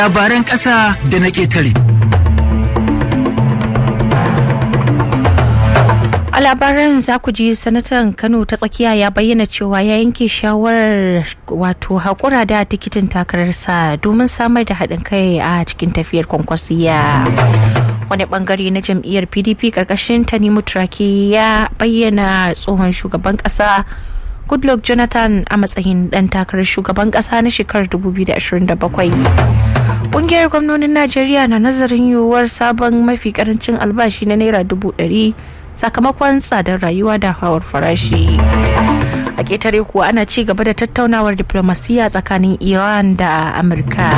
labaran ƙasa da na ƙetare. A labaran za ku ji sanatan Kano ta tsakiya ya bayyana cewa ya yanke shawarar wato haƙura da tikitin takararsa domin samar da haɗin kai a cikin tafiyar kwankwasiya. Wani bangare na jam'iyyar PDP ƙarƙashin Tanimu Turaki ya bayyana tsohon shugaban ƙasa Goodluck Jonathan a matsayin ɗan takarar shugaban ƙasa na shekarar 2027. Ƙungiyar gwamnonin Najeriya na nazarin yiwuwar sabon mafi karancin albashi na Naira dubu ɗari sakamakon tsadar rayuwa da hawar farashi a ƙetare kuwa ana ci gaba da tattaunawar diplomasiya tsakanin iran da amurka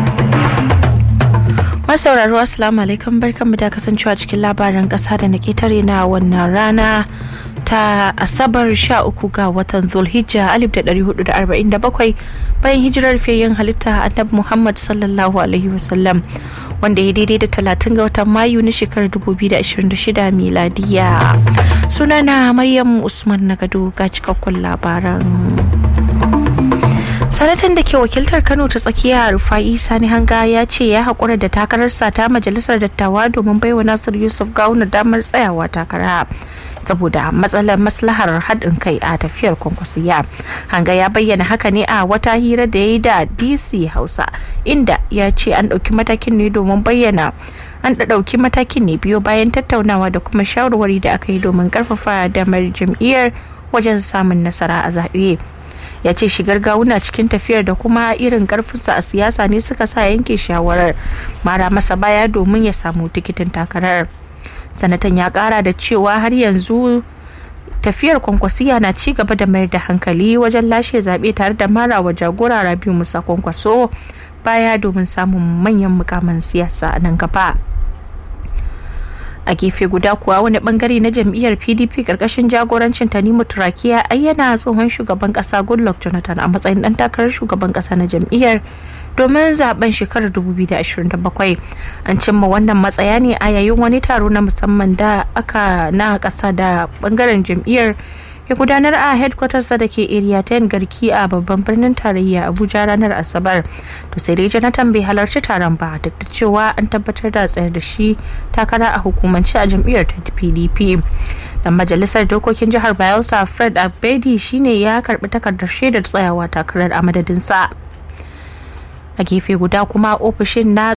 masauraro assalamu alaikum barkanmu da kasancewa cikin labaran ƙasa da na ƙetare na wannan rana ta asabar 13 ga watan zulhijja 1447 bayan hijirar fiyayyen halitta annabi muhammad sallallahu alaihi wasallam wanda ya daidai da 30 ga watan mayu na shekarar 2026 miladiya sunana maryam usman nagado ga cikakkun labaran sanatan da ke wakiltar kano ta tsakiya rufa'i sani hanga ya ce ya haƙura da takararsa ta majalisar dattawa domin baiwa nasir yusuf gawuna damar tsayawa takara saboda matsalar maslahar haɗin kai a tafiyar kwankwasiya hanga ya bayyana haka ne a wata hira da ya yi da dc hausa inda ya ce an ɗauki matakin ne domin bayyana an ɗauki matakin ne biyo bayan tattaunawa da kuma shawarwari da aka yi domin ƙarfafa damar jam'iyyar wajen samun nasara a zaɓe ya ce shigar gawuna cikin tafiyar da kuma irin karfinsa a siyasa ne suka sa yanke shawarar mara masa baya domin ya samu tikitin takarar sanatan ya kara da cewa har yanzu tafiyar kwankwasiya na ci gaba da mayar da hankali wajen lashe zaɓe tare da mara wa jagora rabiu musa kwankwaso baya domin samun manyan mukaman siyasa a nan gaba a gefe guda kuwa wani bangare na jam'iyyar pdp karkashin jagorancin tanimu turakiya ayyana tsohon shugaban kasa goodluck jonathan a matsayin dan takarar shugaban kasa na jam'iyyar domin zaben shekarar 2027 an cimma wannan matsaya ne a yayin wani taro na musamman da aka na kasa da bangaren jam'iyyar ya gudanar a headquarters da ke area 10 garki a babban birnin tarayya abuja ranar asabar to sai dai jonathan bai halarci taron ba duk da cewa an tabbatar da tsayar da shi takara a hukumance a jam'iyyar ta pdp dan majalisar dokokin jihar bayelsa fred abedi shine ya karbi takardar shaidar tsayawa takarar a madadinsa a gefe guda kuma ofishin na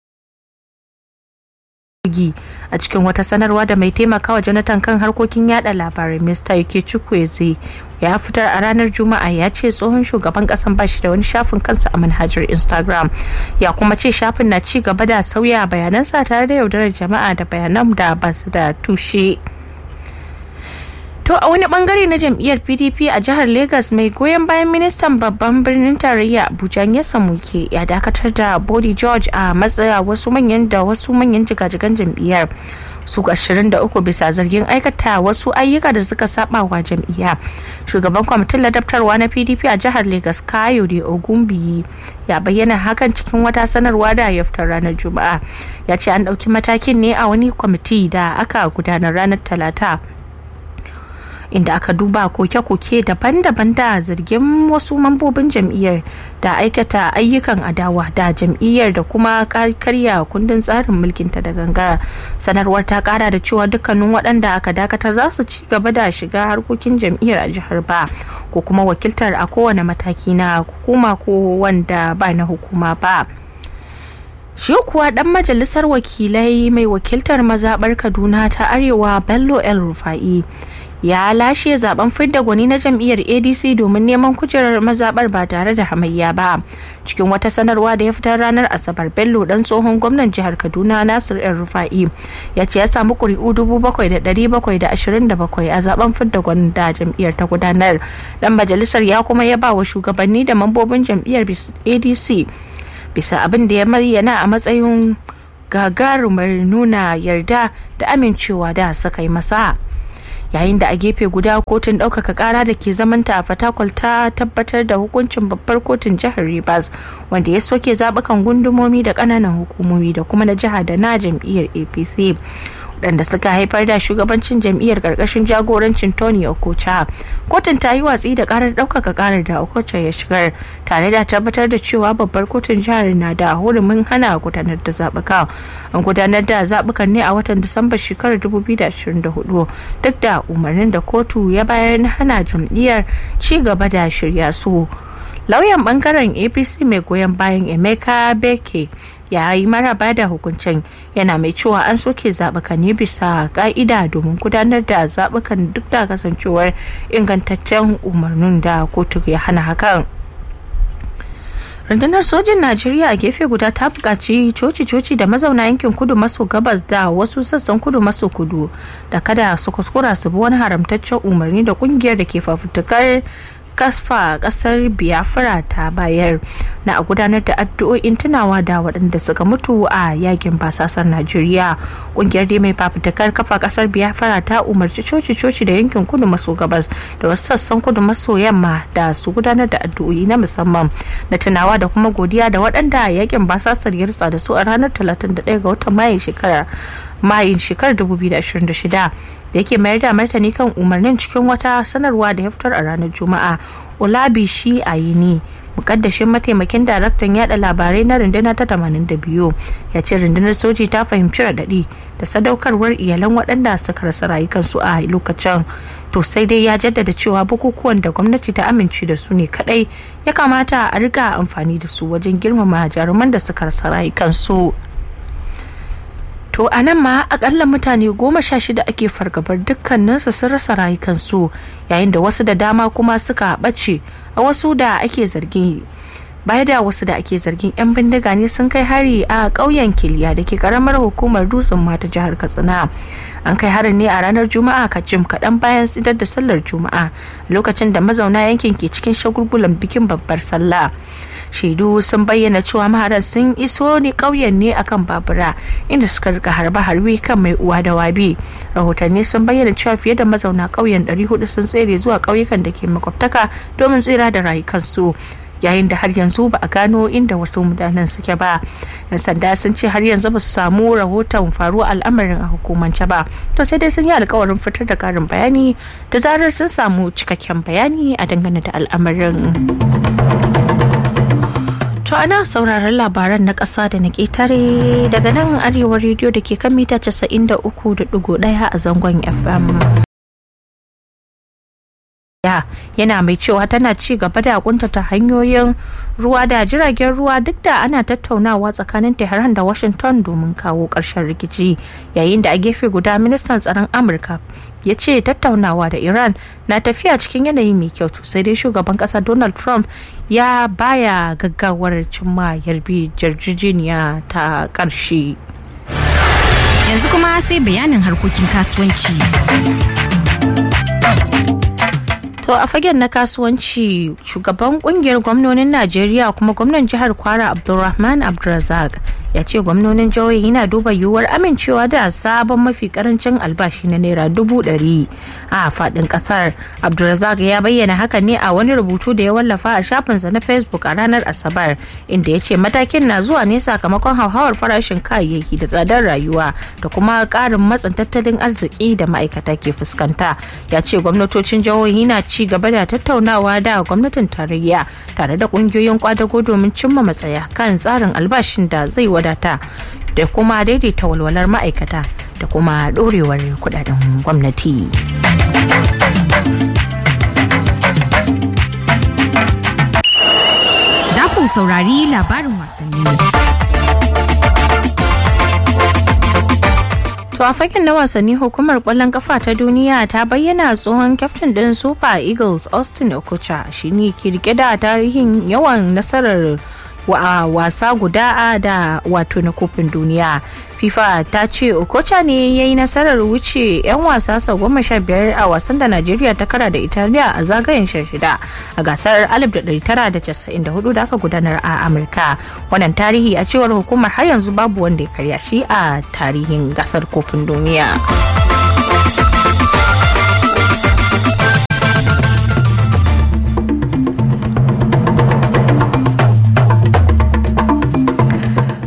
a cikin wata sanarwa da mai taimakawa jonathan kan harkokin yada labarai mr yake chukwueze ya fitar a ranar juma'a ya ce tsohon shugaban kasan bashi da wani shafin kansa a manhajar instagram ya kuma ce shafin na ci gaba da sauya bayanansa tare da yaudarar jama'a da bayanan da ba su da tushe To a wani bangare na jam'iyyar PDP a jihar Legas mai goyon bayan ministan babban birnin tarayya Abuja ya samuke ya dakatar da Body George a matsaya wasu manyan da wasu manyan jigajigan jam'iyyar su 23 bisa zargin aikata wasu ayyuka da suka saba wa jam'iyya. Shugaban kwamitin ladabtarwa na PDP a jihar Legas Kayode Ogunbiyi ya bayyana hakan cikin wata sanarwa da ya fitar ranar Juma'a. Ya ce an ɗauki matakin ne a wani kwamiti da aka gudanar ranar Talata. inda aka duba koke-koke daban-daban da zargin wasu mambobin jam'iyyar da aikata ayyukan adawa da jam'iyyar da kuma karya kundin tsarin mulkinta da ganga sanarwar ta kara da cewa dukkanin waɗanda aka dakatar za su ci gaba da shiga harkokin jam'iyyar a jihar ba ko kuma wakiltar a kowane mataki na hukuma ko wanda ba na hukuma ba. shi kuwa dan majalisar wakilai mai wakiltar mazaɓar kaduna ta arewa bello el rufa'i ya lashe zaben fidda gwani na jam'iyyar adc domin neman kujerar mazabar ba tare da hamayya ba cikin wata sanarwa da ya fitar ranar asabar bello dan tsohon gwamnan jihar kaduna nasir el rufa'i ya ce ya samu kuri'u bakwai a zaben fidda gwani da jam'iyyar ta gudanar dan majalisar ya kuma ya ba wa shugabanni da mambobin jam'iyyar adc bisa abin da ya bayyana a matsayin gagarumar nuna yarda da amincewa da suka yi masa yayin da a gefe guda kotun ɗaukaka ƙara da ke zamanta a fatakwal ta tabbatar da hukuncin babbar kotun jihar rivers wanda ya soke zaɓukan gundumomi da ƙananan hukumomi da kuma na jiha da na jam'iyyar apc waɗanda suka haifar da shugabancin jam'iyyar ƙarƙashin jagorancin tony okocha kotun ta yi watsi da ƙarar ɗaukaka ƙarar da okocha ya shigar tare da tabbatar da cewa babbar kotun jihar na da hurumin hana gudanar da zaɓuka an gudanar da zaɓukan ne a watan disamba shekarar 2024 duk da umarnin da kotu ya bayar na hana jam'iyyar ci gaba da shirya su lauyan bangaren apc mai goyon bayan emeka beke ya yi maraba da hukuncin yana mai cewa an soke zaɓukan ne bisa ka'ida domin gudanar da zaɓukan duk da kasancewar ingantaccen umarnin da kotu ya hana hakan rundunar sojin najeriya a gefe guda ta buƙaci coci-coci da mazauna yankin kudu maso gabas da wasu sassan kudu maso kudu da kada su kuskura su bi wani haramtaccen umarni da kungiyar da ke fafutukar kasfa kasar biafra ta bayar na a gudanar da addu'o'in tunawa da waɗanda suka mutu a yakin basasar najeriya ƙungiyar dai mai fafutukar kafa kasar biafra ta umarci coci-coci da yankin kudu maso gabas da wasu sassan kudu maso yamma da su gudanar da addu'o'i na musamman na tunawa da kuma godiya da waɗanda yakin basasar ya ritsa da su a ranar 31 ga watan mayin shekarar mayin shekarar 2026 da yake mayar da martani kan umarnin cikin wata sanarwa da ya fitar a ranar juma'a olabishi ayini mukaddashin mataimakin daraktan yada labarai na rundunar ta 82 ya ce rundunar soji ta fahimci raɗaɗi da sadaukarwar iyalan waɗanda suka rasa rayukansu a lokacin to sai dai ya jaddada cewa bukukuwan da gwamnati ta amince da su ne kadai ya kamata a riga amfani da su wajen girmama jaruman da suka rasa rayukansu To a nan ma akalla mutane goma sha shida ake fargabar dukkaninsu sun rasa rayukansu yayin da wasu da dama kuma suka ɓace a wasu da ake zargi baya da wasu da ake zargin 'yan bindiga ne sun kai hari a ƙauyen kiliya da ke karamar hukumar dutsen mata jihar katsina an kai harin ne a ranar juma'a kacim kaɗan bayan tsidar da sallar juma'a lokacin da mazauna yankin ke cikin shagulgulan bikin babbar sallah shaidu sun bayyana cewa maharan sun iso ne ƙauyen ne akan babura inda suka rika harbe harbe kan mai uwa da wabi rahotanni sun bayyana cewa fiye da mazauna ƙauyen 400 sun tsere zuwa ƙauyukan da ke makwabtaka domin tsira da rayukansu yayin da har yanzu ba a gano inda wasu mutanen suke ba yan sanda sun ce har yanzu ba su samu rahoton faruwa al'amarin a hukumance ba to sai dai sun yi alkawarin fitar da karin bayani da zarar sun samu cikakken bayani a dangane da al'amarin To ana sauraron labaran na ƙasa da na ƙetare daga nan arewa rediyo da ke kan mita 93.1 a zangon FM. yana mai cewa tana ci gaba da kuntata hanyoyin ruwa da jiragen ruwa duk da ana tattaunawa tsakanin tehran da washington domin kawo ƙarshen rikici yayin da a gefe guda ministan tsaron amurka ya ce tattaunawa da iran na tafiya cikin yanayi mai kyau sai dai shugaban ƙasa donald trump ya baya gaggawar cimma yarbi jarjijiniya ta ƙarshe yanzu kuma sai bayanin harkokin kasuwanci To a fagen na kasuwanci shugaban kungiyar gwamnonin Najeriya kuma gwamnan jihar Kwara Abdulrahman Abdulrazak ya ce gwamnonin jihohi na duba yiwuwar amincewa da sabon mafi karancin albashi na naira dubu ɗari a faɗin ƙasar. Abdulrazak ya bayyana hakan ne a wani rubutu da ya wallafa a shafinsa na Facebook a ranar Asabar inda ya ce matakin na zuwa ne sakamakon hauhawar farashin kayayyaki da tsadar rayuwa da kuma ƙarin matsin tattalin arziki da ma'aikata ke fuskanta. Ya ce gwamnatocin jihohi na ci gaba da tattaunawa da gwamnatin tarayya tare da kungiyoyin kwadago domin cimma matsaya kan tsarin albashin da zai wadata da kuma daidaita walwalar ma'aikata da kuma dorewar kudaden gwamnati. Za ku saurari labarin wasanni. To a fagen na wasanni hukumar kwallon kafa ta duniya ta bayyana tsohon kyaftin din Super Eagles Austin Okocha shine ke rike da tarihin yawan nasarar wa wasa guda da wato na kofin duniya fifa ta ce okocha ne ya yi nasarar wuce 'yan wasa sau goma sha biyar a wasan da najeriya ta kara da italiya a zagayen sha shida a gasar 1994 da aka gudanar a amurka wannan tarihi a cewar hukumar har yanzu babu wanda ya karya shi a tarihin gasar kofin duniya.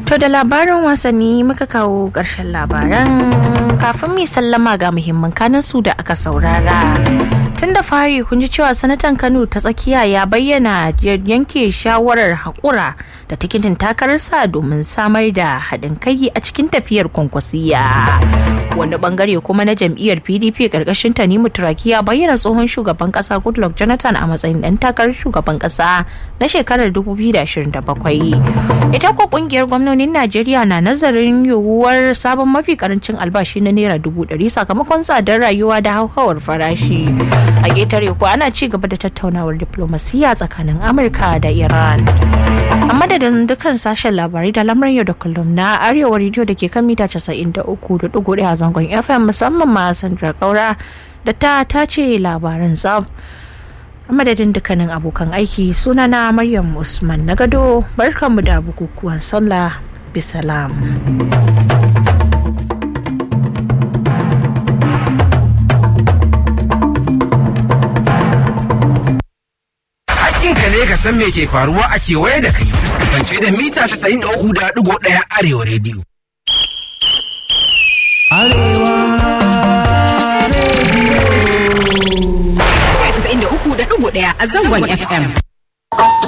To da labarin wasanni muka kawo ƙarshen labaran kafin mai sallama ga muhimman kanin su da aka saurara. Tun da fari kun ji cewa sanatan Kano ta tsakiya ya bayyana yanke shawarar haƙura da tikitin takararsa domin samar da haɗin kai a cikin tafiyar kwankwasiya. Wani bangare kuma na jam'iyyar PDP ƙarƙashin Tanimu Turaki ya bayyana tsohon shugaban ƙasa Goodluck Jonathan a matsayin ɗan takarar shugaban ƙasa na shekarar 2027. Ita ko ƙungiyar gwamnonin Najeriya na nazarin yiwuwar sabon mafi karancin albashi na naira dubu ɗari sakamakon tsadar rayuwa da hauhawar farashi. A ƙetare ko ana ci gaba da tattaunawar diplomasiya tsakanin Amurka da Iran. A madadin dukkan sashen labarai da lamarin yau da kullum na Arewa rediyo da ke kan mita 93.1 a zangon FM musamman ma Sandra Kaura da ta tace labaran tsab. a madadin dukkanin abokan aiki sunana maryam usman na gado barkanmu da bukukuwan sallah bisalam Hakkinka ne ka san me ke faruwa a kewaye da kai. Kasance da mita 93.1 Arewa rediyo. Arewa da uku da ɗigo ɗaya a zangon FM.